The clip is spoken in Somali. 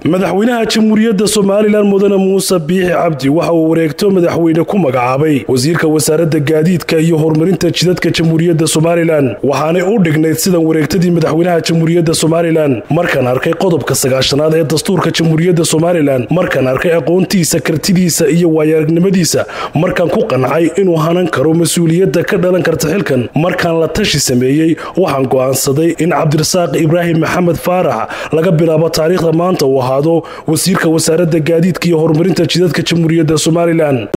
madaxweynaha jamhuuriyadda somalilan mudane muuse biixi cabdi waxa uu wareegto madaxweyne ku magacaabay wasiirka wasaaradda gaadiidka iyo horumarinta jidadka jamhuuriyadda somalilan waxaanay u dhignayd sidan wareegtadii madaxweynaha jamhuuriyadda somalilan markaan arkay qodobka sagaashanaad ee dastuurka jamhuuriyadda somalilan markaan arkay aqoontiisa kartidiisa iyo waayaaragnimadiisa markaan ku qancay inuu hanan karo mas-uuliyadda ka dhalan karta xilkan markaan la tashi sameeyey waxaan go'aansaday in cabdirasaaq ibraahim maxamed faarax laga bilaabo taariikhda maanta uu ahaado wasiirka wasaaradda gaadiidka iyo horumarinta jidadka jamhuuriyadda somalilan